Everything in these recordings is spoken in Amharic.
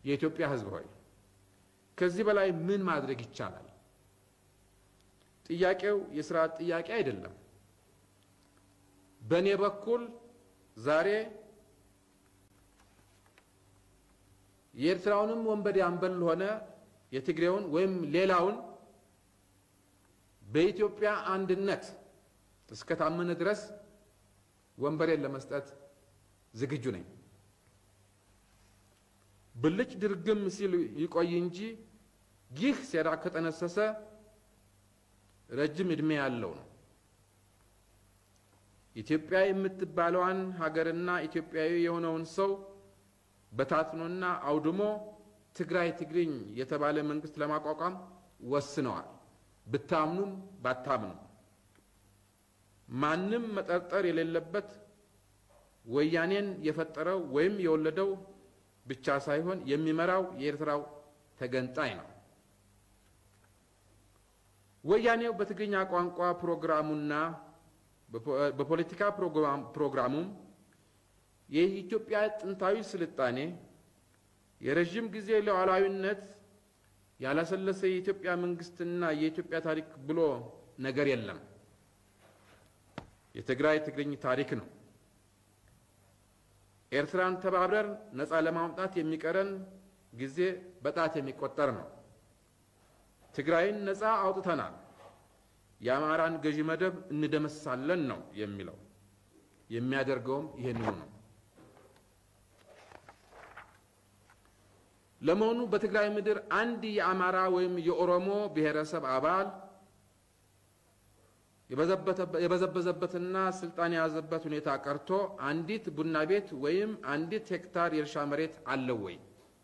የኢትዮጵያ ሕዝብ ሆይ ከዚህ በላይ ምን ማድረግ ይቻላል? ጥያቄው የስርዓት ጥያቄ አይደለም። በእኔ በኩል ዛሬ የኤርትራውንም ወንበዴ አምበል ሆነ የትግሬውን ወይም ሌላውን በኢትዮጵያ አንድነት እስከታመነ ድረስ ወንበሬን ለመስጠት ዝግጁ ነኝ። ብልጭ ድርግም ሲል ይቆይ እንጂ ይህ ሴራ ከጠነሰሰ ረጅም ዕድሜ ያለው ነው። ኢትዮጵያ የምትባለዋን ሀገርና ኢትዮጵያዊ የሆነውን ሰው በታትኖና አውድሞ ትግራይ ትግርኝ የተባለ መንግስት ለማቋቋም ወስነዋል። ብታምኑም ባታምኑ ማንም መጠርጠር የሌለበት ወያኔን የፈጠረው ወይም የወለደው ብቻ ሳይሆን የሚመራው የኤርትራው ተገንጣይ ነው። ወያኔው በትግርኛ ቋንቋ ፕሮግራሙና በፖለቲካ ፕሮግራሙም የኢትዮጵያ ጥንታዊ ስልጣኔ፣ የረዥም ጊዜ ሉዓላዊነት፣ ያላሰለሰ የኢትዮጵያ መንግስትና የኢትዮጵያ ታሪክ ብሎ ነገር የለም። የትግራይ ትግርኝ ታሪክ ነው። ኤርትራን ተባብረን ነፃ ለማውጣት የሚቀረን ጊዜ በጣት የሚቆጠር ነው። ትግራይን ነፃ አውጥተናል፣ የአማራን ገዢ መደብ እንደመሳለን ነው የሚለው። የሚያደርገውም ይህንኑ ነው። ለመሆኑ በትግራይ ምድር አንድ የአማራ ወይም የኦሮሞ ብሔረሰብ አባል የበዘበዘበትና ስልጣን የያዘበት ሁኔታ ቀርቶ አንዲት ቡና ቤት ወይም አንዲት ሄክታር የእርሻ መሬት አለው ወይ?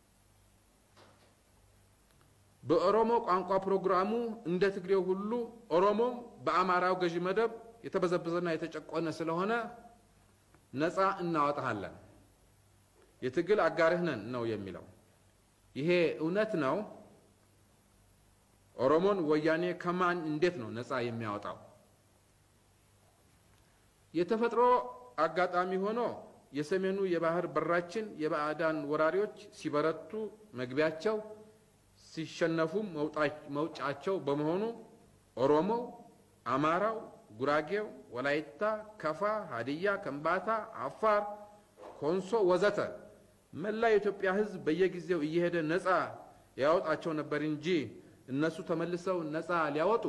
በኦሮሞ ቋንቋ ፕሮግራሙ እንደ ትግሬው ሁሉ ኦሮሞም በአማራው ገዢ መደብ የተበዘበዘና የተጨቆነ ስለሆነ ነፃ እናወጣሃለን፣ የትግል አጋርህ ነን ነው የሚለው። ይሄ እውነት ነው? ኦሮሞን ወያኔ ከማን እንዴት ነው ነፃ የሚያወጣው? የተፈጥሮ አጋጣሚ ሆኖ የሰሜኑ የባህር በራችን የባዕዳን ወራሪዎች ሲበረቱ መግቢያቸው ሲሸነፉም መውጫቸው በመሆኑ ኦሮሞው፣ አማራው፣ ጉራጌው፣ ወላይታ፣ ከፋ፣ ሀዲያ፣ ከምባታ፣ አፋር፣ ኮንሶ ወዘተ መላ የኢትዮጵያ ሕዝብ በየጊዜው እየሄደ ነፃ ያወጣቸው ነበር እንጂ እነሱ ተመልሰው ነፃ ሊያወጡ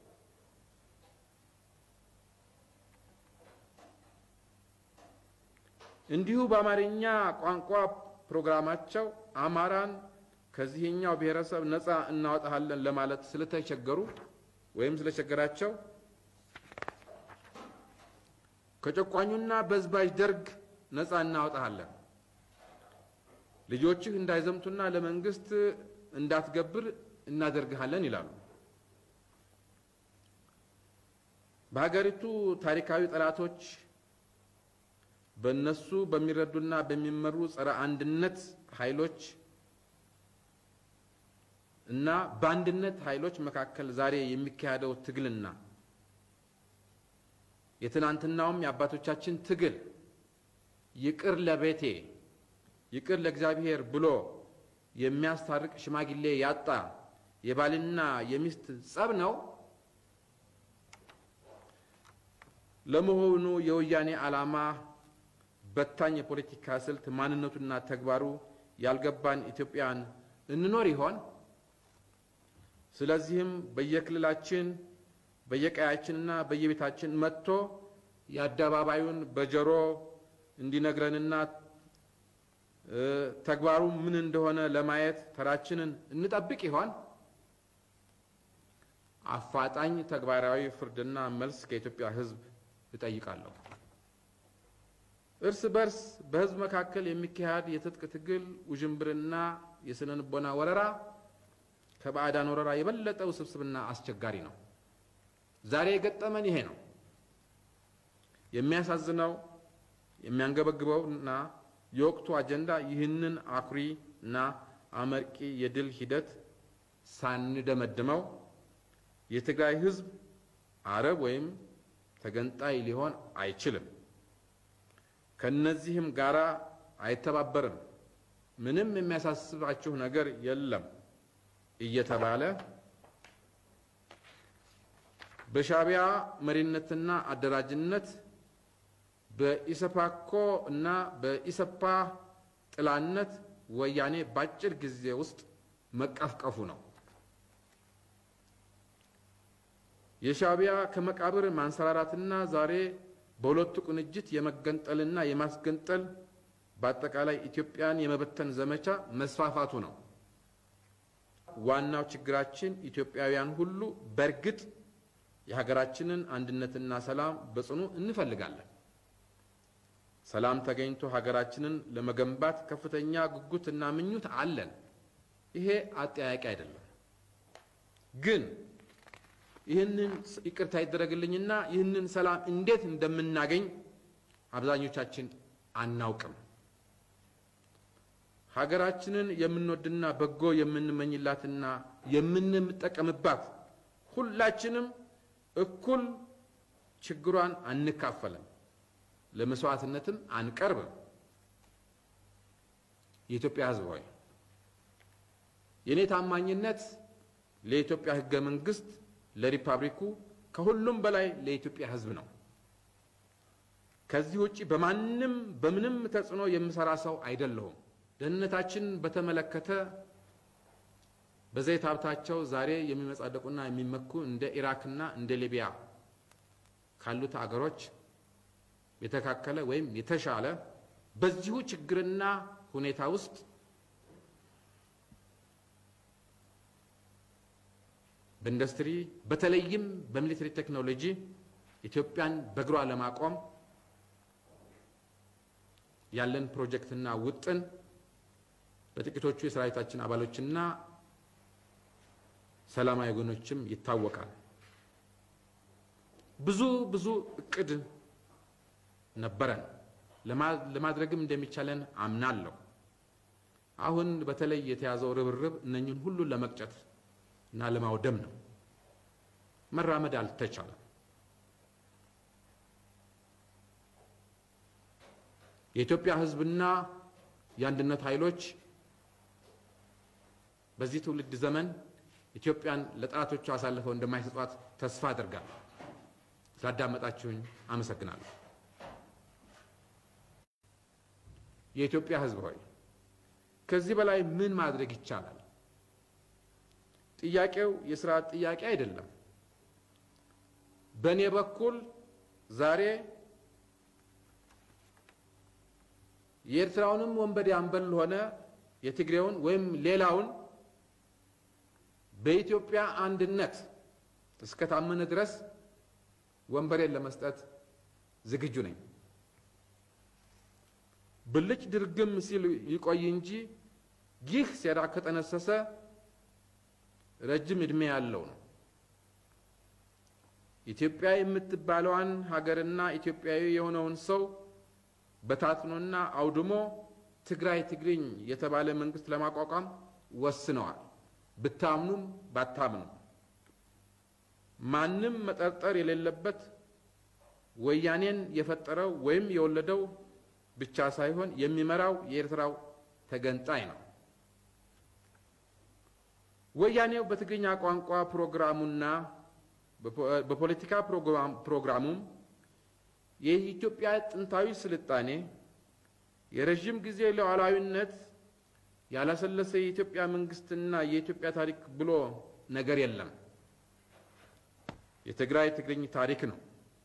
እንዲሁ በአማርኛ ቋንቋ ፕሮግራማቸው አማራን ከዚህኛው ብሔረሰብ ነፃ እናወጣሃለን ለማለት ስለተቸገሩ ወይም ስለቸገራቸው ከጨቋኙና በዝባዥ ደርግ ነፃ እናወጣሃለን፣ ልጆችህ እንዳይዘምቱና ለመንግስት እንዳትገብር እናደርግሃለን ይላሉ። በሀገሪቱ ታሪካዊ ጠላቶች በእነሱ በሚረዱና በሚመሩ ጸረ አንድነት ኃይሎች እና በአንድነት ኃይሎች መካከል ዛሬ የሚካሄደው ትግልና የትናንትናውም የአባቶቻችን ትግል ይቅር ለቤቴ ይቅር ለእግዚአብሔር ብሎ የሚያስታርቅ ሽማግሌ ያጣ የባልና የሚስት ጸብ ነው። ለመሆኑ የወያኔ ዓላማ በታኝ የፖለቲካ ስልት ማንነቱና ተግባሩ ያልገባን ኢትዮጵያን እንኖር ይሆን? ስለዚህም በየክልላችን በየቀያችንና በየቤታችን መጥቶ የአደባባዩን በጆሮ እንዲነግረንና ተግባሩ ምን እንደሆነ ለማየት ተራችንን እንጠብቅ ይሆን? አፋጣኝ ተግባራዊ ፍርድና መልስ ከኢትዮጵያ ሕዝብ እጠይቃለሁ። እርስ በርስ በሕዝብ መካከል የሚካሄድ የትጥቅ ትግል ውዥንብርና የስነ ልቦና ወረራ ከባዕዳን ወረራ የበለጠ ውስብስብና አስቸጋሪ ነው። ዛሬ የገጠመን ይሄ ነው። የሚያሳዝነው የሚያንገበግበውና የወቅቱ አጀንዳ ይህንን አኩሪ እና አመርቂ የድል ሂደት ሳንደመድመው የትግራይ ሕዝብ አረብ ወይም ተገንጣይ ሊሆን አይችልም። ከነዚህም ጋራ አይተባበርም። ምንም የሚያሳስባችሁ ነገር የለም እየተባለ በሻዕቢያ መሪነትና አደራጅነት በኢሰፓኮ እና በኢሰፓ ጥላነት ወያኔ በአጭር ጊዜ ውስጥ መቀፍቀፉ ነው። የሻዕቢያ ከመቃብር ማንሰራራትና ዛሬ በሁለቱ ቅንጅት የመገንጠልና የማስገንጠል በአጠቃላይ ኢትዮጵያን የመበተን ዘመቻ መስፋፋቱ ነው። ዋናው ችግራችን ኢትዮጵያውያን ሁሉ በእርግጥ የሀገራችንን አንድነትና ሰላም በጽኑ እንፈልጋለን። ሰላም ተገኝቶ ሀገራችንን ለመገንባት ከፍተኛ ጉጉትና ምኞት አለን። ይሄ አጠያቂ አይደለም። ግን ይህንን ይቅርታ ይደረግልኝና ይህንን ሰላም እንዴት እንደምናገኝ አብዛኞቻችን አናውቅም። ሀገራችንን የምንወድና በጎ የምንመኝላትና የምንጠቀምባት ሁላችንም እኩል ችግሯን አንካፈልም፣ ለመስዋዕትነትም አንቀርብም። የኢትዮጵያ ሕዝብ ሆይ የእኔ ታማኝነት ለኢትዮጵያ ሕገ መንግስት፣ ለሪፐብሊኩ፣ ከሁሉም በላይ ለኢትዮጵያ ሕዝብ ነው። ከዚህ ውጪ በማንም በምንም ተጽዕኖ የምሰራ ሰው አይደለሁም። ደህንነታችን በተመለከተ በዘይት ሀብታቸው ዛሬ የሚመጻደቁና የሚመኩ እንደ ኢራክና እንደ ሊቢያ ካሉት አገሮች የተካከለ ወይም የተሻለ በዚሁ ችግርና ሁኔታ ውስጥ በኢንዱስትሪ በተለይም በሚሊተሪ ቴክኖሎጂ ኢትዮጵያን በእግሯ ለማቆም ያለን ፕሮጀክትና ውጥን በጥቂቶቹ የሰራዊታችን አባሎችና ሰላማዊ ወገኖችም ይታወቃል። ብዙ ብዙ እቅድ ነበረን፣ ለማድረግም እንደሚቻለን አምናለሁ። አሁን በተለይ የተያዘው ርብርብ እነኝን ሁሉ ለመቅጨት እና ለማውደም ነው። መራመድ አልተቻለም። የኢትዮጵያ ሕዝብና የአንድነት ኃይሎች በዚህ ትውልድ ዘመን ኢትዮጵያን ለጠላቶቹ አሳልፈው እንደማይሰጧት ተስፋ አድርጋለሁ። ስላዳመጣችሁኝ አመሰግናለሁ። የኢትዮጵያ ሕዝብ ሆይ ከዚህ በላይ ምን ማድረግ ይቻላል? ጥያቄው የስርዓት ጥያቄ አይደለም። በእኔ በኩል ዛሬ የኤርትራውንም ወንበዴ አምበል ሆነ የትግሬውን ወይም ሌላውን በኢትዮጵያ አንድነት እስከ ታመነ ድረስ ወንበሬን ለመስጠት ዝግጁ ነኝ። ብልጭ ድርግም ሲል ይቆይ እንጂ ይህ ሴራ ከጠነሰሰ ረጅም ዕድሜ ያለው ነው። ኢትዮጵያ የምትባለዋን ሀገርና ኢትዮጵያዊ የሆነውን ሰው በታትኖና አውድሞ ትግራይ ትግርኝ የተባለ መንግስት ለማቋቋም ወስነዋል። ብታምኑም ባታምኑም ማንም መጠርጠር የሌለበት ወያኔን የፈጠረው ወይም የወለደው ብቻ ሳይሆን የሚመራው የኤርትራው ተገንጣይ ነው። ወያኔው በትግርኛ ቋንቋ ፕሮግራሙና በፖለቲካ ፕሮግራሙም የኢትዮጵያ ጥንታዊ ስልጣኔ፣ የረዥም ጊዜ ሉዓላዊነት፣ ያላሰለሰ የኢትዮጵያ መንግስትና የኢትዮጵያ ታሪክ ብሎ ነገር የለም። የትግራይ ትግርኝ ታሪክ ነው።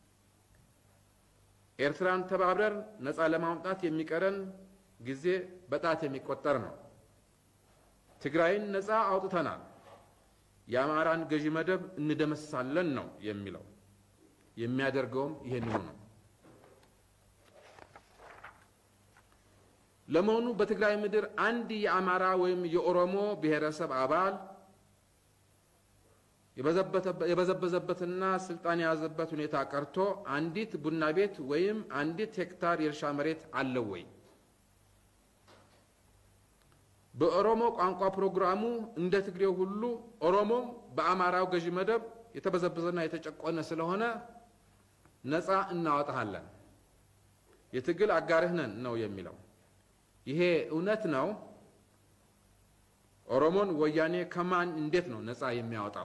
ኤርትራን ተባብረን ነፃ ለማውጣት የሚቀረን ጊዜ በጣት የሚቆጠር ነው። ትግራይን ነፃ አውጥተናል፣ የአማራን ገዢ መደብ እንደመሳለን ነው የሚለው። የሚያደርገውም ይሄንኑ ነው። ለመሆኑ በትግራይ ምድር አንድ የአማራ ወይም የኦሮሞ ብሔረሰብ አባል የበዘበዘበትና ስልጣን የያዘበት ሁኔታ ቀርቶ አንዲት ቡና ቤት ወይም አንዲት ሄክታር የእርሻ መሬት አለው ወይ? በኦሮሞ ቋንቋ ፕሮግራሙ እንደ ትግሬው ሁሉ ኦሮሞም በአማራው ገዢ መደብ የተበዘበዘና የተጨቆነ ስለሆነ ነፃ እናወጣሃለን፣ የትግል አጋርህ ነን ነው የሚለው። ይሄ እውነት ነው ኦሮሞን ወያኔ ከማን እንዴት ነው ነፃ የሚያወጣው?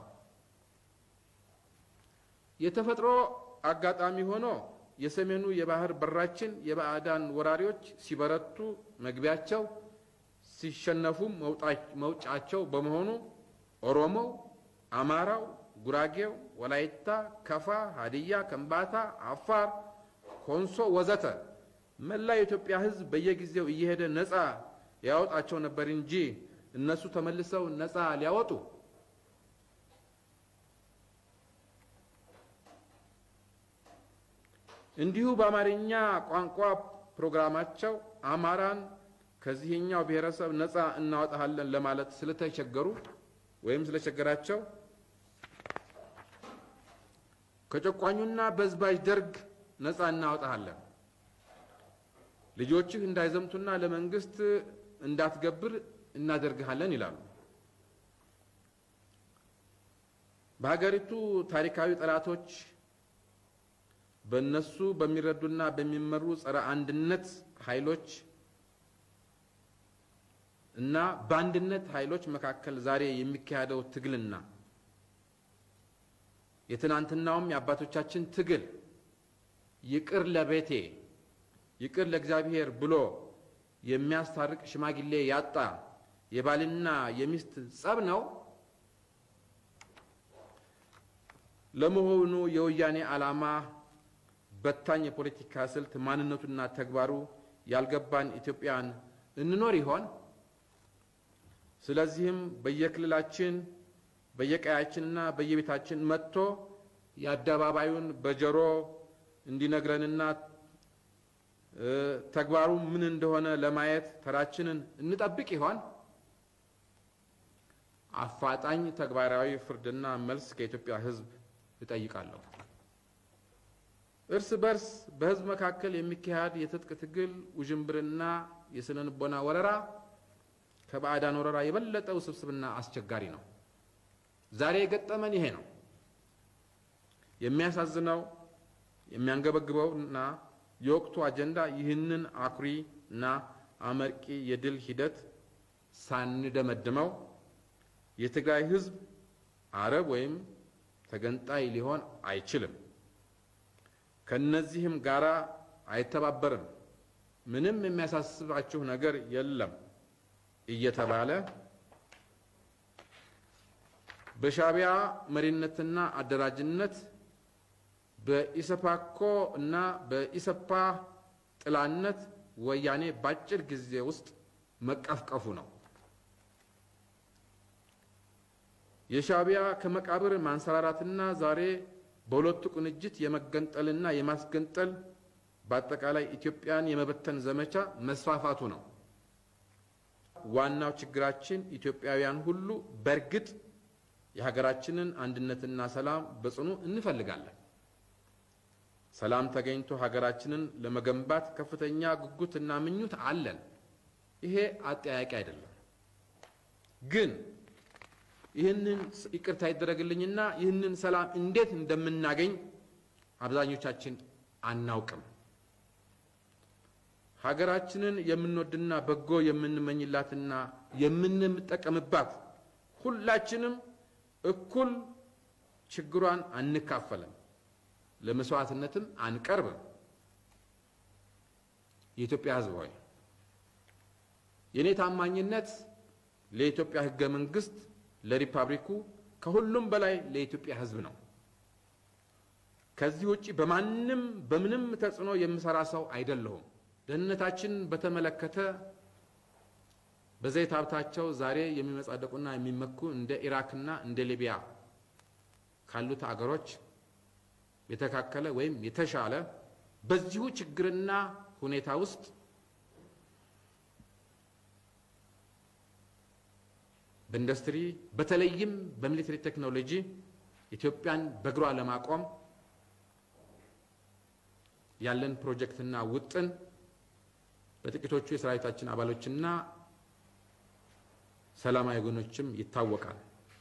የተፈጥሮ አጋጣሚ ሆኖ የሰሜኑ የባህር በራችን የባዕዳን ወራሪዎች ሲበረቱ መግቢያቸው ሲሸነፉም መውጫቸው በመሆኑ ኦሮሞው፣ አማራው፣ ጉራጌው፣ ወላይታ፣ ከፋ፣ ሀዲያ፣ ከምባታ፣ አፋር፣ ኮንሶ ወዘተ መላ የኢትዮጵያ ሕዝብ በየጊዜው እየሄደ ነፃ ያወጣቸው ነበር እንጂ እነሱ ተመልሰው ነፃ ሊያወጡ እንዲሁ በአማርኛ ቋንቋ ፕሮግራማቸው አማራን ከዚህኛው ብሔረሰብ ነፃ እናወጣሃለን ለማለት ስለተቸገሩ ወይም ስለቸገራቸው ከጨቋኙና በዝባዥ ደርግ ነፃ እናወጣሃለን፣ ልጆችህ እንዳይዘምቱና ለመንግስት እንዳትገብር እናደርግሃለን ይላሉ። በሀገሪቱ ታሪካዊ ጠላቶች በእነሱ በሚረዱና በሚመሩ ጸረ አንድነት ኃይሎች እና በአንድነት ኃይሎች መካከል ዛሬ የሚካሄደው ትግልና የትናንትናውም የአባቶቻችን ትግል ይቅር ለቤቴ ይቅር ለእግዚአብሔር ብሎ የሚያስታርቅ ሽማግሌ ያጣ የባልና የሚስት ጸብ ነው። ለመሆኑ የወያኔ ዓላማ በታኝ የፖለቲካ ስልት ማንነቱና ተግባሩ ያልገባን ኢትዮጵያን እንኖር ይሆን? ስለዚህም በየክልላችን በየቀያችንና በየቤታችን መጥቶ የአደባባዩን በጆሮ እንዲነግረንና ተግባሩ ምን እንደሆነ ለማየት ተራችንን እንጠብቅ ይሆን? አፋጣኝ ተግባራዊ ፍርድና መልስ ከኢትዮጵያ ሕዝብ እጠይቃለሁ። እርስ በርስ በሕዝብ መካከል የሚካሄድ የትጥቅ ትግል ውዥንብርና የስነ ልቦና ወረራ ከባዕዳን ወረራ የበለጠ ውስብስብና አስቸጋሪ ነው። ዛሬ የገጠመን ይሄ ነው። የሚያሳዝነው የሚያንገበግበው እና የወቅቱ አጀንዳ ይህንን አኩሪ እና አመርቂ የድል ሂደት ሳንደመድመው የትግራይ ህዝብ አረብ ወይም ተገንጣይ ሊሆን አይችልም፣ ከነዚህም ጋራ አይተባበርም፣ ምንም የሚያሳስባችሁ ነገር የለም እየተባለ በሻዕቢያ መሪነትና አደራጅነት በኢሰፓኮ እና በኢሰፓ ጥላነት ወያኔ በአጭር ጊዜ ውስጥ መቀፍቀፉ ነው። የሻዕቢያ ከመቃብር ማንሰራራትና ዛሬ በሁለቱ ቅንጅት የመገንጠልና የማስገንጠል በአጠቃላይ ኢትዮጵያን የመበተን ዘመቻ መስፋፋቱ ነው። ዋናው ችግራችን ኢትዮጵያውያን ሁሉ በእርግጥ የሀገራችንን አንድነትና ሰላም በጽኑ እንፈልጋለን። ሰላም ተገኝቶ ሀገራችንን ለመገንባት ከፍተኛ ጉጉትና ምኞት አለን። ይሄ አጠያቂ አይደለም። ግን ይህንን ይቅርታ ይደረግልኝና ይህንን ሰላም እንዴት እንደምናገኝ አብዛኞቻችን አናውቅም። ሀገራችንን የምንወድና በጎ የምንመኝላትና የምንጠቀምባት ሁላችንም እኩል ችግሯን አንካፈልም፣ ለመስዋዕትነትም አንቀርብም። የኢትዮጵያ ሕዝብ ሆይ የእኔ ታማኝነት ለኢትዮጵያ ሕገ መንግስት፣ ለሪፐብሊኩ፣ ከሁሉም በላይ ለኢትዮጵያ ሕዝብ ነው። ከዚህ ውጪ በማንም በምንም ተጽዕኖ የምሰራ ሰው አይደለሁም። ደህንነታችን በተመለከተ በዘይት ሀብታቸው ዛሬ የሚመጻደቁና የሚመኩ እንደ ኢራክና እንደ ሊቢያ ካሉት አገሮች የተካከለ ወይም የተሻለ በዚሁ ችግርና ሁኔታ ውስጥ በኢንዱስትሪ በተለይም በሚሊተሪ ቴክኖሎጂ ኢትዮጵያን በእግሯ ለማቆም ያለን ፕሮጀክትና ውጥን በጥቂቶቹ የሰራዊታችን አባሎችና ሰላማዊ ወገኖችም ይታወቃል።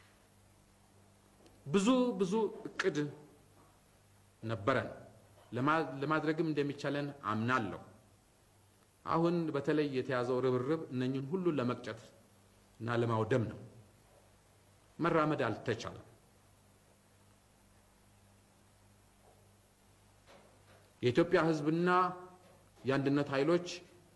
ብዙ ብዙ እቅድ ነበረን፣ ለማድረግም እንደሚቻለን አምናለሁ። አሁን በተለይ የተያዘው ርብርብ እነኝን ሁሉ ለመቅጨት እና ለማውደም ነው። መራመድ አልተቻለም። የኢትዮጵያ ሕዝብና የአንድነት ኃይሎች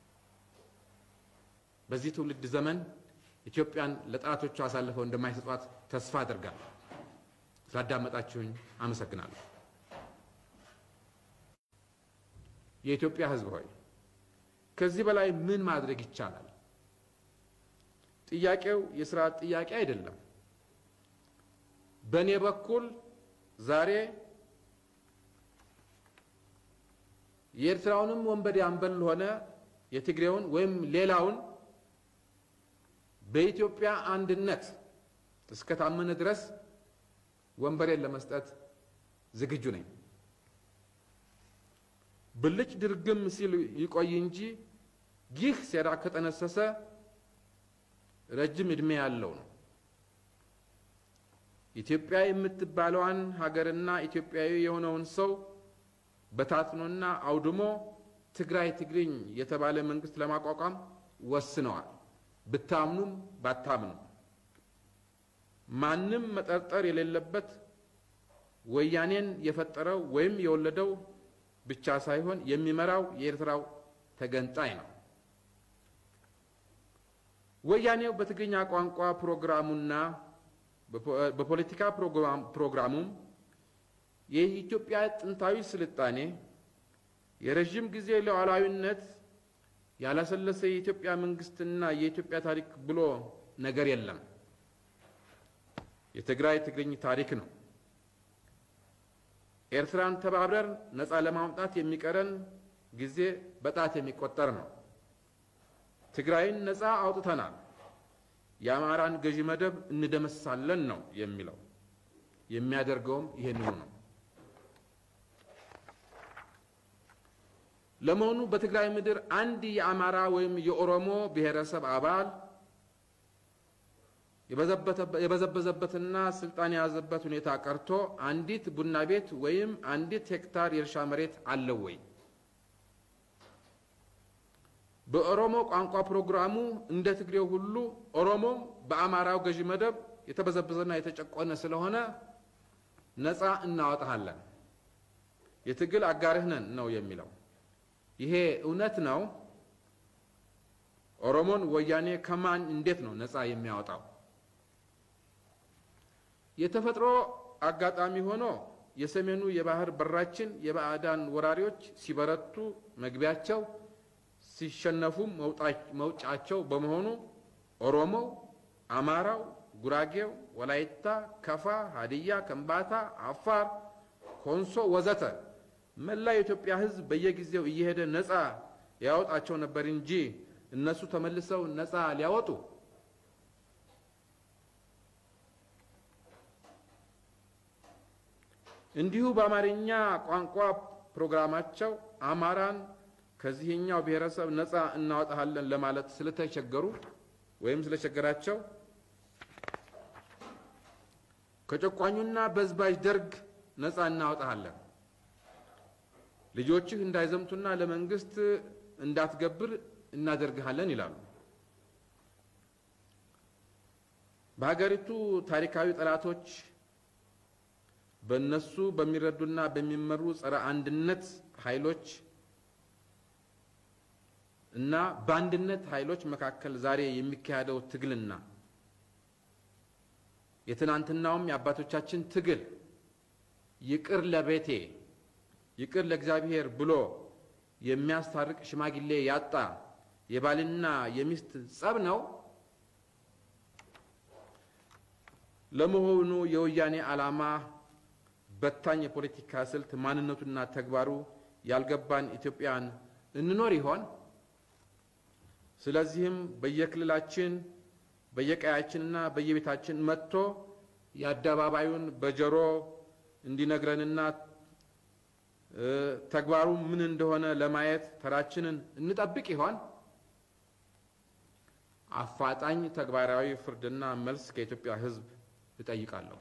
በዚህ ትውልድ ዘመን ኢትዮጵያን ለጠላቶቹ አሳልፈው እንደማይሰጧት ተስፋ አድርጋለሁ። ስላዳመጣችሁኝ አመሰግናለሁ። የኢትዮጵያ ሕዝብ ሆይ ከዚህ በላይ ምን ማድረግ ይቻላል? ጥያቄው የስርዓት ጥያቄ አይደለም። በእኔ በኩል ዛሬ የኤርትራውንም ወንበዴ አንበል ሆነ የትግሬውን ወይም ሌላውን በኢትዮጵያ አንድነት እስከታመነ ድረስ ወንበሬን ለመስጠት ዝግጁ ነኝ። ብልጭ ድርግም ሲል ይቆይ እንጂ ይህ ሴራ ከጠነሰሰ ረጅም ዕድሜ ያለው ነው። ኢትዮጵያ የምትባለዋን ሀገርና ኢትዮጵያዊ የሆነውን ሰው በታትኖና አውድሞ ትግራይ ትግርኝ የተባለ መንግስት ለማቋቋም ወስነዋል። ብታምኑም ባታምኑ ማንም መጠርጠር የሌለበት ወያኔን የፈጠረው ወይም የወለደው ብቻ ሳይሆን የሚመራው የኤርትራው ተገንጣይ ነው። ወያኔው በትግርኛ ቋንቋ ፕሮግራሙና በፖለቲካ ፕሮግራሙም የኢትዮጵያ ጥንታዊ ስልጣኔ የረዥም ጊዜ ሉዓላዊነት ያላሰለሰ የኢትዮጵያ መንግስትና የኢትዮጵያ ታሪክ ብሎ ነገር የለም። የትግራይ ትግርኝ ታሪክ ነው። ኤርትራን ተባብረን ነፃ ለማውጣት የሚቀረን ጊዜ በጣት የሚቆጠር ነው። ትግራይን ነፃ አውጥተናል፣ የአማራን ገዢ መደብ እንደመሳለን ነው የሚለው። የሚያደርገውም ይህንኑ ነው። ለመሆኑ በትግራይ ምድር አንድ የአማራ ወይም የኦሮሞ ብሔረሰብ አባል የበዘበዘበትና ስልጣን የያዘበት ሁኔታ ቀርቶ አንዲት ቡና ቤት ወይም አንዲት ሄክታር የእርሻ መሬት አለው ወይ? በኦሮሞ ቋንቋ ፕሮግራሙ እንደ ትግሬው ሁሉ ኦሮሞም በአማራው ገዢ መደብ የተበዘበዘና የተጨቆነ ስለሆነ ነፃ እናወጣሃለን፣ የትግል አጋርህ ነን ነው የሚለው። ይሄ እውነት ነው? ኦሮሞን ወያኔ ከማን እንዴት ነው ነፃ የሚያወጣው? የተፈጥሮ አጋጣሚ ሆኖ የሰሜኑ የባህር በራችን የባዕዳን ወራሪዎች ሲበረቱ መግቢያቸው ሲሸነፉም መውጫቸው በመሆኑ ኦሮሞው፣ አማራው፣ ጉራጌው፣ ወላይታ፣ ከፋ፣ ሀዲያ፣ ከምባታ፣ አፋር፣ ኮንሶ ወዘተ መላ የኢትዮጵያ ሕዝብ በየጊዜው እየሄደ ነፃ ያወጣቸው ነበር እንጂ እነሱ ተመልሰው ነፃ ሊያወጡ እንዲሁ በአማርኛ ቋንቋ ፕሮግራማቸው አማራን ከዚህኛው ብሔረሰብ ነፃ እናወጣሃለን ለማለት ስለተቸገሩ ወይም ስለቸገራቸው ከጨቋኙና በዝባዥ ደርግ ነፃ እናወጣሃለን፣ ልጆችህ እንዳይዘምቱና ለመንግስት እንዳትገብር እናደርግሃለን ይላሉ። በሀገሪቱ ታሪካዊ ጠላቶች በእነሱ በሚረዱና በሚመሩ ጸረ አንድነት ኃይሎች እና በአንድነት ኃይሎች መካከል ዛሬ የሚካሄደው ትግልና የትናንትናውም የአባቶቻችን ትግል ይቅር ለቤቴ ይቅር ለእግዚአብሔር ብሎ የሚያስታርቅ ሽማግሌ ያጣ የባልና የሚስት ጸብ ነው። ለመሆኑ የወያኔ ዓላማ በታኝ የፖለቲካ ስልት ማንነቱና ተግባሩ ያልገባን ኢትዮጵያን እንኖር ይሆን? ስለዚህም በየክልላችን በየቀያችንና በየቤታችን መጥቶ የአደባባዩን በጆሮ እንዲነግረንና ተግባሩ ምን እንደሆነ ለማየት ተራችንን እንጠብቅ ይሆን? አፋጣኝ ተግባራዊ ፍርድና መልስ ከኢትዮጵያ ሕዝብ እጠይቃለሁ።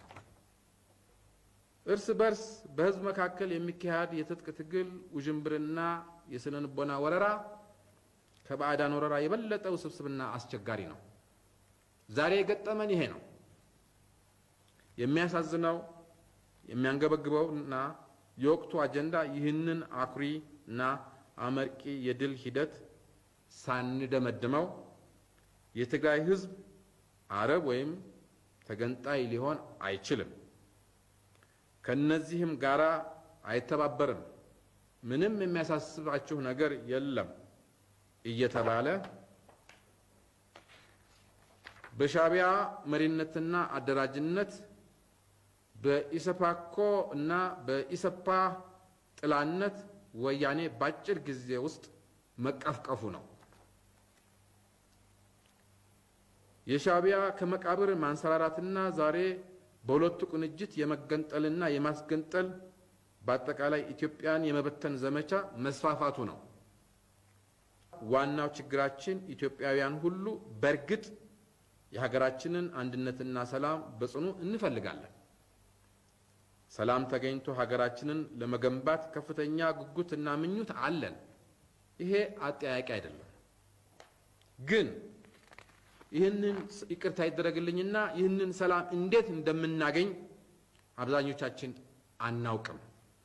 እርስ በርስ በሕዝብ መካከል የሚካሄድ የትጥቅ ትግል ውዥንብርና የስነ ልቦና ወረራ ከባዕዳን ወረራ የበለጠ ውስብስብና አስቸጋሪ ነው። ዛሬ የገጠመን ይሄ ነው። የሚያሳዝነው የሚያንገበግበው እና የወቅቱ አጀንዳ ይህንን አኩሪ እና አመርቂ የድል ሂደት ሳንደመድመው የትግራይ ሕዝብ አረብ ወይም ተገንጣይ ሊሆን አይችልም፣ ከነዚህም ጋራ አይተባበርም፣ ምንም የሚያሳስባችሁ ነገር የለም እየተባለ በሻዕቢያ መሪነትና አደራጅነት በኢሰፓኮ እና በኢሰፓ ጥላነት ወያኔ በአጭር ጊዜ ውስጥ መቀፍቀፉ ነው። የሻዕቢያ ከመቃብር ማንሰራራትና ዛሬ በሁለቱ ቅንጅት የመገንጠልና የማስገንጠል በአጠቃላይ ኢትዮጵያን የመበተን ዘመቻ መስፋፋቱ ነው። ዋናው ችግራችን ኢትዮጵያውያን ሁሉ በእርግጥ የሀገራችንን አንድነትና ሰላም በጽኑ እንፈልጋለን። ሰላም ተገኝቶ ሀገራችንን ለመገንባት ከፍተኛ ጉጉትና ምኞት አለን። ይሄ አጠያቂ አይደለም። ግን ይህንን ይቅርታ ይደረግልኝና ይህንን ሰላም እንዴት እንደምናገኝ አብዛኞቻችን አናውቅም።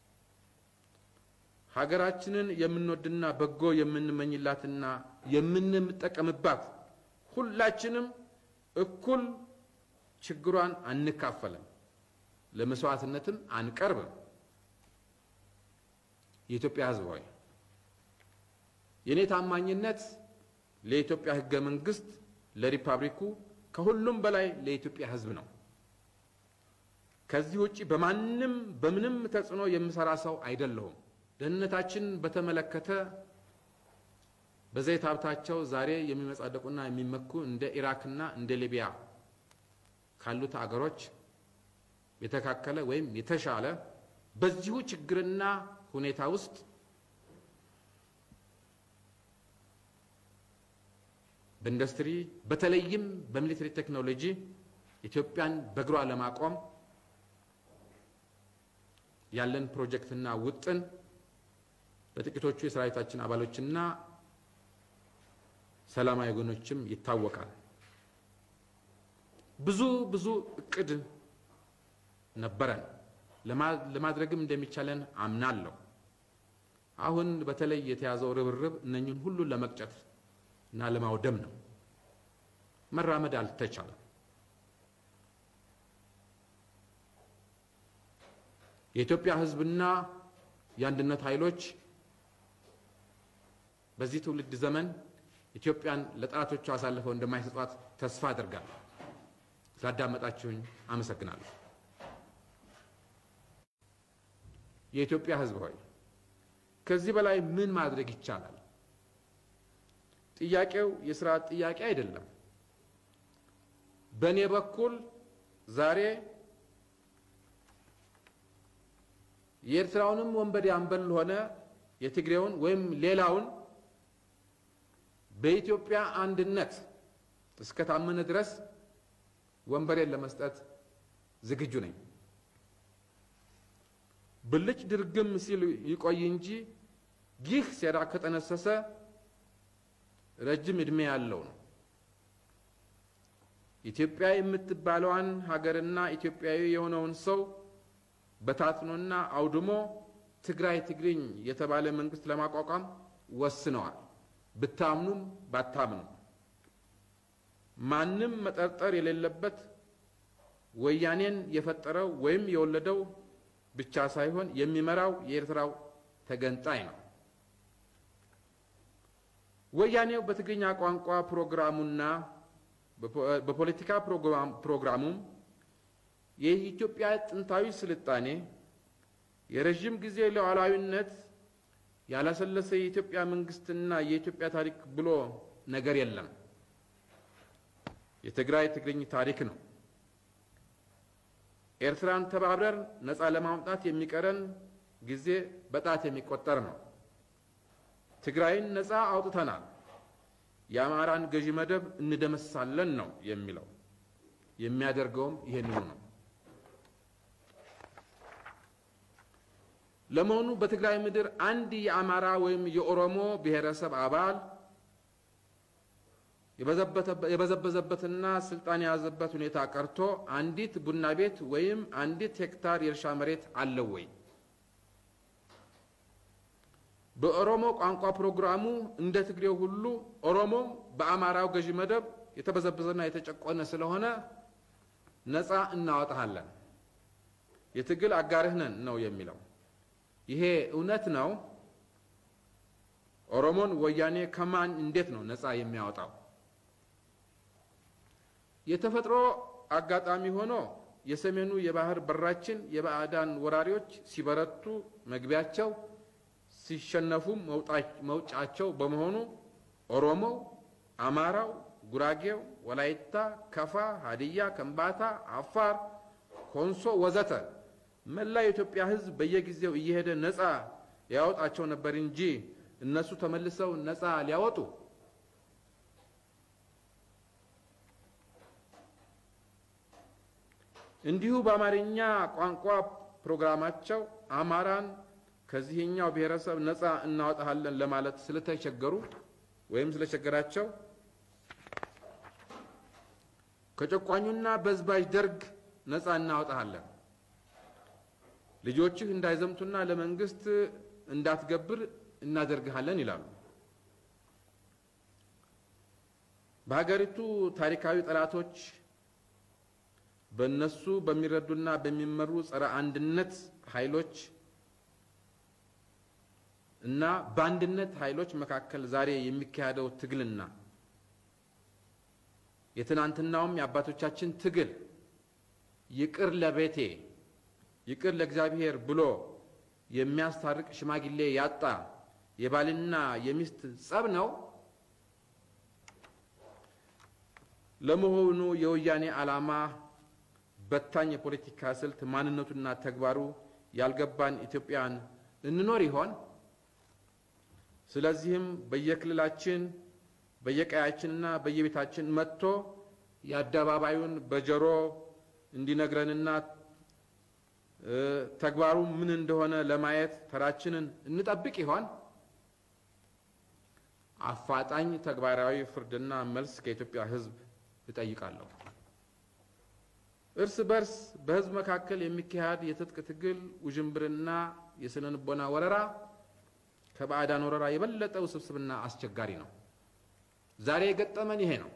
ሀገራችንን የምንወድና በጎ የምንመኝላትና የምንጠቀምባት ሁላችንም እኩል ችግሯን አንካፈልም፣ ለመስዋዕትነትም አንቀርብም። የኢትዮጵያ ሕዝብ ሆይ የእኔ ታማኝነት ለኢትዮጵያ ሕገ መንግስት፣ ለሪፐብሊኩ፣ ከሁሉም በላይ ለኢትዮጵያ ሕዝብ ነው። ከዚህ ውጪ በማንም በምንም ተጽዕኖ የምሰራ ሰው አይደለሁም። ደህንነታችን በተመለከተ በዘይት ሀብታቸው ዛሬ የሚመጻደቁና የሚመኩ እንደ ኢራክና እንደ ሊቢያ ካሉት አገሮች የተካከለ ወይም የተሻለ በዚሁ ችግርና ሁኔታ ውስጥ በኢንዱስትሪ በተለይም በሚሊተሪ ቴክኖሎጂ ኢትዮጵያን በእግሯ ለማቆም ያለን ፕሮጀክትና ውጥን በጥቂቶቹ የሰራዊታችን አባሎችና ሰላማዊ ወገኖችም ይታወቃል። ብዙ ብዙ እቅድ ነበረን፣ ለማድረግም እንደሚቻለን አምናለሁ። አሁን በተለይ የተያዘው ርብርብ እነኝን ሁሉ ለመቅጨት እና ለማውደም ነው። መራመድ አልተቻለም። የኢትዮጵያ ሕዝብና የአንድነት ኃይሎች በዚህ ትውልድ ዘመን ኢትዮጵያን ለጠላቶቹ አሳልፈው እንደማይሰጧት ተስፋ አድርጋለሁ። ስላዳመጣችሁኝ አመሰግናለሁ። የኢትዮጵያ ሕዝብ ሆይ ከዚህ በላይ ምን ማድረግ ይቻላል? ጥያቄው የስርዓት ጥያቄ አይደለም። በእኔ በኩል ዛሬ የኤርትራውንም ወንበዴ አምበል ሆነ የትግሬውን ወይም ሌላውን በኢትዮጵያ አንድነት እስከ ታመነ ድረስ ወንበሬን ለመስጠት ዝግጁ ነኝ። ብልጭ ድርግም ሲል ይቆይ እንጂ ይህ ሴራ ከጠነሰሰ ረጅም ዕድሜ ያለው ነው። ኢትዮጵያ የምትባለዋን ሀገርና ኢትዮጵያዊ የሆነውን ሰው በታትኖና አውድሞ ትግራይ ትግርኝ የተባለ መንግስት ለማቋቋም ወስነዋል። ብታምኑም ባታምኑም ማንም መጠርጠር የሌለበት ወያኔን የፈጠረው ወይም የወለደው ብቻ ሳይሆን የሚመራው የኤርትራው ተገንጣይ ነው። ወያኔው በትግርኛ ቋንቋ ፕሮግራሙና በፖለቲካ ፕሮግራሙም የኢትዮጵያ ጥንታዊ ስልጣኔ፣ የረዥም ጊዜ ሉዓላዊነት፣ ያላሰለሰ የኢትዮጵያ መንግስትና የኢትዮጵያ ታሪክ ብሎ ነገር የለም። የትግራይ ትግርኝ ታሪክ ነው። ኤርትራን ተባብረን ነፃ ለማውጣት የሚቀረን ጊዜ በጣት የሚቆጠር ነው። ትግራይን ነፃ አውጥተናል፣ የአማራን ገዢ መደብ እንደመሳለን ነው የሚለው። የሚያደርገውም ይሄንኑ ነው። ለመሆኑ በትግራይ ምድር አንድ የአማራ ወይም የኦሮሞ ብሔረሰብ አባል የበዘበዘበትና ስልጣን የያዘበት ሁኔታ ቀርቶ አንዲት ቡና ቤት ወይም አንዲት ሄክታር የእርሻ መሬት አለው ወይ? በኦሮሞ ቋንቋ ፕሮግራሙ እንደ ትግሬው ሁሉ ኦሮሞም በአማራው ገዢ መደብ የተበዘበዘና የተጨቆነ ስለሆነ ነፃ እናወጣሃለን፣ የትግል አጋርህ ነን ነው የሚለው። ይሄ እውነት ነው? ኦሮሞን ወያኔ ከማን እንዴት ነው ነፃ የሚያወጣው? የተፈጥሮ አጋጣሚ ሆኖ የሰሜኑ የባህር በራችን የባዕዳን ወራሪዎች ሲበረቱ መግቢያቸው ሲሸነፉም መውጫቸው በመሆኑ ኦሮሞው፣ አማራው፣ ጉራጌው፣ ወላይታ፣ ከፋ፣ ሀዲያ፣ ከምባታ፣ አፋር፣ ኮንሶ ወዘተ መላ የኢትዮጵያ ሕዝብ በየጊዜው እየሄደ ነፃ ያወጣቸው ነበር እንጂ እነሱ ተመልሰው ነፃ ሊያወጡ እንዲሁ በአማርኛ ቋንቋ ፕሮግራማቸው አማራን ከዚህኛው ብሔረሰብ ነፃ እናወጣሃለን ለማለት ስለተቸገሩ ወይም ስለቸገራቸው ከጨቋኙና በዝባዥ ደርግ ነፃ እናወጣሃለን፣ ልጆችህ እንዳይዘምቱና ለመንግስት እንዳትገብር እናደርግሃለን ይላሉ። በሀገሪቱ ታሪካዊ ጠላቶች በእነሱ በሚረዱና በሚመሩ ጸረ አንድነት ኃይሎች እና በአንድነት ኃይሎች መካከል ዛሬ የሚካሄደው ትግልና የትናንትናውም የአባቶቻችን ትግል ይቅር ለቤቴ ይቅር ለእግዚአብሔር ብሎ የሚያስታርቅ ሽማግሌ ያጣ የባልና የሚስት ጸብ ነው። ለመሆኑ የወያኔ ዓላማ በታኝ የፖለቲካ ስልት ማንነቱና ተግባሩ ያልገባን ኢትዮጵያን እንኖር ይሆን? ስለዚህም በየክልላችን በየቀያችንና በየቤታችን መጥቶ የአደባባዩን በጆሮ እንዲነግረንና ተግባሩ ምን እንደሆነ ለማየት ተራችንን እንጠብቅ ይሆን? አፋጣኝ ተግባራዊ ፍርድና መልስ ከኢትዮጵያ ሕዝብ እጠይቃለሁ። እርስ በርስ በሕዝብ መካከል የሚካሄድ የትጥቅ ትግል ውዥንብርና የስነ ልቦና ወረራ ከባዕዳን ወረራ የበለጠ ውስብስብና አስቸጋሪ ነው። ዛሬ የገጠመን ይሄ ነው።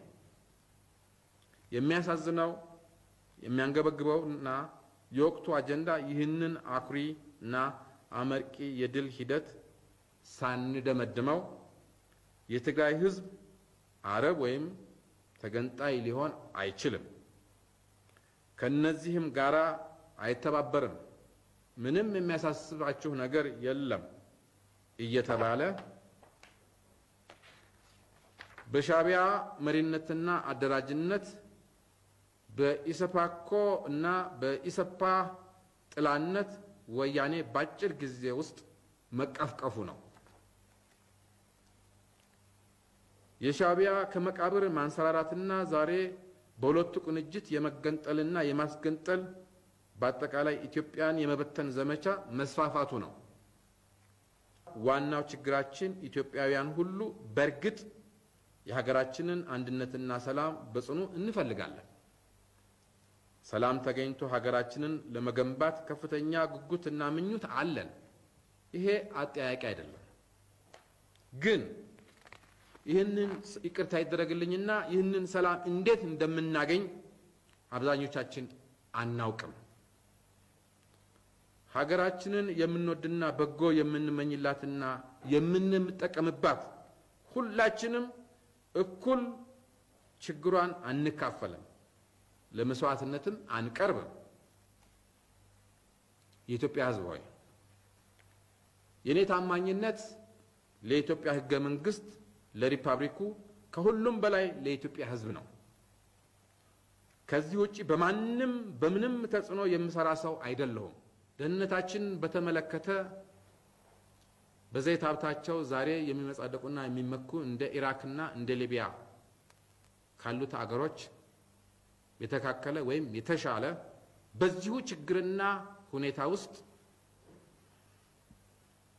የሚያሳዝነው የሚያንገበግበው እና የወቅቱ አጀንዳ ይህንን አኩሪ እና አመርቂ የድል ሂደት ሳንደመድመው የትግራይ ህዝብ አረብ ወይም ተገንጣይ ሊሆን አይችልም፣ ከነዚህም ጋራ አይተባበርም፣ ምንም የሚያሳስባችሁ ነገር የለም እየተባለ በሻዕቢያ መሪነትና አደራጅነት በኢሰፓኮ እና በኢሰፓ ጥላነት ወያኔ በአጭር ጊዜ ውስጥ መቀፍቀፉ ነው። የሻዕቢያ ከመቃብር ማንሰራራትና ዛሬ በሁለቱ ቅንጅት የመገንጠልና የማስገንጠል በአጠቃላይ ኢትዮጵያን የመበተን ዘመቻ መስፋፋቱ ነው። ዋናው ችግራችን ኢትዮጵያውያን ሁሉ በእርግጥ የሀገራችንን አንድነትና ሰላም በጽኑ እንፈልጋለን። ሰላም ተገኝቶ ሀገራችንን ለመገንባት ከፍተኛ ጉጉትና ምኞት አለን። ይሄ አጠያቂ አይደለም። ግን ይህንን ይቅርታ ይደረግልኝና ይህንን ሰላም እንዴት እንደምናገኝ አብዛኞቻችን አናውቅም። ሀገራችንን የምንወድና በጎ የምንመኝላትና የምንጠቀምባት ሁላችንም እኩል ችግሯን አንካፈልም፣ ለመስዋዕትነትም አንቀርብም። የኢትዮጵያ ሕዝብ ሆይ የእኔ ታማኝነት ለኢትዮጵያ ሕገ መንግስት፣ ለሪፐብሊኩ፣ ከሁሉም በላይ ለኢትዮጵያ ሕዝብ ነው። ከዚህ ውጭ በማንም በምንም ተጽዕኖ የምሰራ ሰው አይደለሁም። ደህንነታችን በተመለከተ በዘይት ሀብታቸው ዛሬ የሚመጻደቁና የሚመኩ እንደ ኢራክና እንደ ሊቢያ ካሉት አገሮች የተካከለ ወይም የተሻለ በዚሁ ችግርና ሁኔታ ውስጥ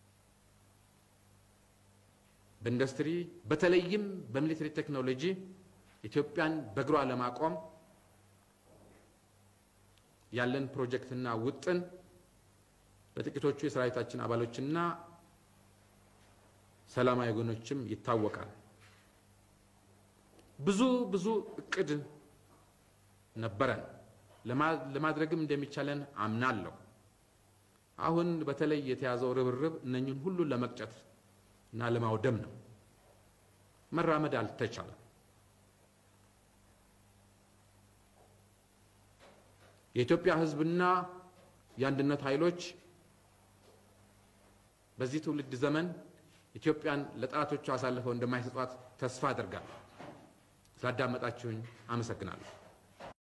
በኢንዱስትሪ በተለይም በሚሊተሪ ቴክኖሎጂ ኢትዮጵያን በእግሯ ለማቆም ያለን ፕሮጀክትና ውጥን በጥቂቶቹ የሰራዊታችን አባሎችና ሰላማዊ ወገኖችም ይታወቃል። ብዙ ብዙ እቅድ ነበረን፣ ለማድረግም እንደሚቻለን አምናለሁ። አሁን በተለይ የተያዘው ርብርብ እነኝን ሁሉ ለመቅጨት እና ለማውደም ነው። መራመድ አልተቻለም። የኢትዮጵያ ሕዝብና የአንድነት ኃይሎች በዚህ ትውልድ ዘመን ኢትዮጵያን ለጠላቶቹ አሳልፈው እንደማይሰጧት ተስፋ አድርጋለሁ። ስላዳመጣችሁኝ አመሰግናለሁ።